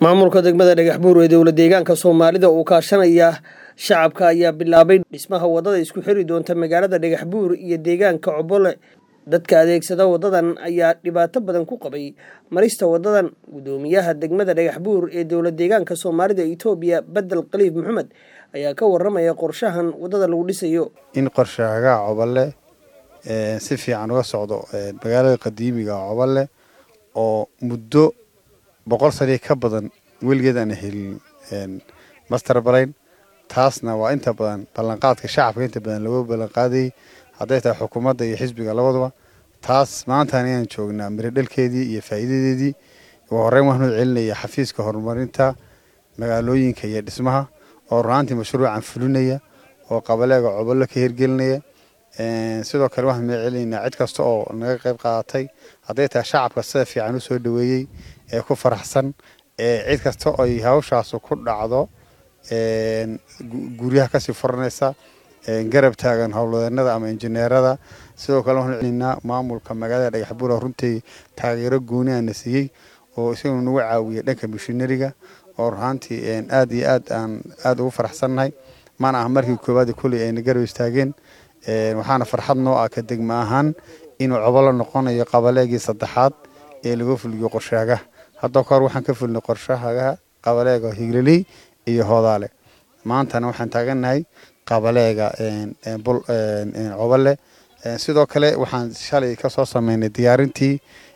maamulka degmada dhagax buur ee dowla deegaanka soomaalida uu kaashanaya shacabka ayaa bilaabay dhismaha wadada isku xiri doonta magaalada dhagax buur iyo deegaanka cobole dadka adeegsada wadadan ayaa dhibaato badan ku qabay marista wadadan gudoomiyaha degmada dhagax buur ee dowla deegaanka soomaalida itoobiya bedel khaliif maxamed ayaa ka waramaya qorshahan wadada lagu dhisayo in qorshahagaha cobole si fiican uga socdo magaalada qadiimiga cobole oo muddo boqol sanii ka badan weligeed aan helin master balayn taasna waa inta badan ballanqaadka shacabka inta badan lagu ballanqaadayay hadday tahay xukuumadda iyo xisbiga labaduba taas maantaan ayaan joognaa miradhalkeedii iyo faa'iidadeedii ugu horreyn waxaanu celinaya xafiiska horumarinta magaalooyinka iyo dhismaha oo runaantii mashruucan fulinaya oo qabaleega cobollo ka hirgelinaya sidoo kale waxaan magacelinaynaa cid kasta oo naga qayb qaadatay hadday tahay shacabka sida fiican u soo dhoweeyey ee ku faraxsan ee cid kasta oy hawshaasu ku dhacdo guryaha kasii furanaysa garab taagan howlwadeenada ama injineerada sidoo kale waxaanu celinaa maamulka magaalada dhagaxbuura runtii taageero gooni aana siiyey oo isaguna nagu caawiyay dhanka mishinariga oo ruhaantii aad iyo aad aan aada ugu faraxsannahay mana aha markii koowaad kuley ayna garab istaageen waxaana farxad noo ah ka degma ahaan inuu cobolo noqonayo qabaleegii saddexaad ee laga fuliyo qorshahagaha hadda kahor waxaan ka fulnay qorshahagaha qabaleega higliley iyo hoodaale maantana waxaan taagannahay qabaleega cobole sidoo kale waxaan shalay kasoo sameynay diyaarintii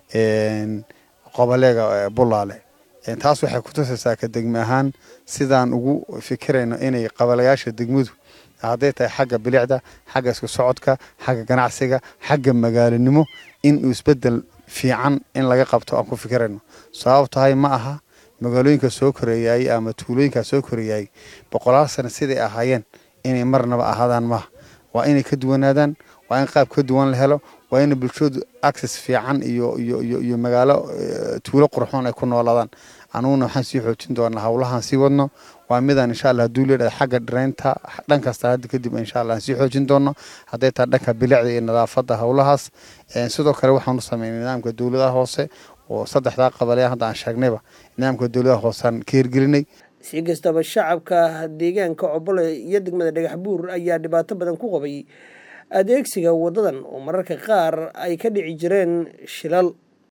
qabaleega bulaale taas waxay ku tusaysaa ka degme ahaan sidaan ugu fikirayno inay qabalayaasha degmadu hadday tahay xagga bilicda xagga isku socodka xagga ganacsiga xagga magaalanimo inuu isbedel fiican in laga qabto aan ku fikirayno sabab tahay ma aha magaalooyinka soo koreeyay ama tuulooyinkaa soo koreeyay boqolaal sano siday ahaayeen inay marnaba ahaadaan maaha waa inay ka duwanaadaan waa in qaab ka duwan la helo waa in bulshadu access fiican iyo iyo iyo iyo magaalo tuulo qurxoon ay ku noolaadaan anuguna waxaan sii xoojin doonaa howlahaan sii wadno waa midaan insha allah hadduu leedhahay xagga dhiraynta dhan kasta hadda kadib insha allah aan sii xoojin doono hadday tahay dhanka bilicda iyo nadaafadda howlahaas sidoo kale waxaanu sameynay nidaamka dowladaha hoose oo saddexdaa qabale hadda aan sheegnayba nidaamka dowladaha hooseaan ka hirgelinay si kastaba shacabka deegaanka cobole iyo degmada dhagax buur ayaa dhibaato badan ku qabay adeegsiga wadadan oo mararka qaar ay ka dhici jireen shilal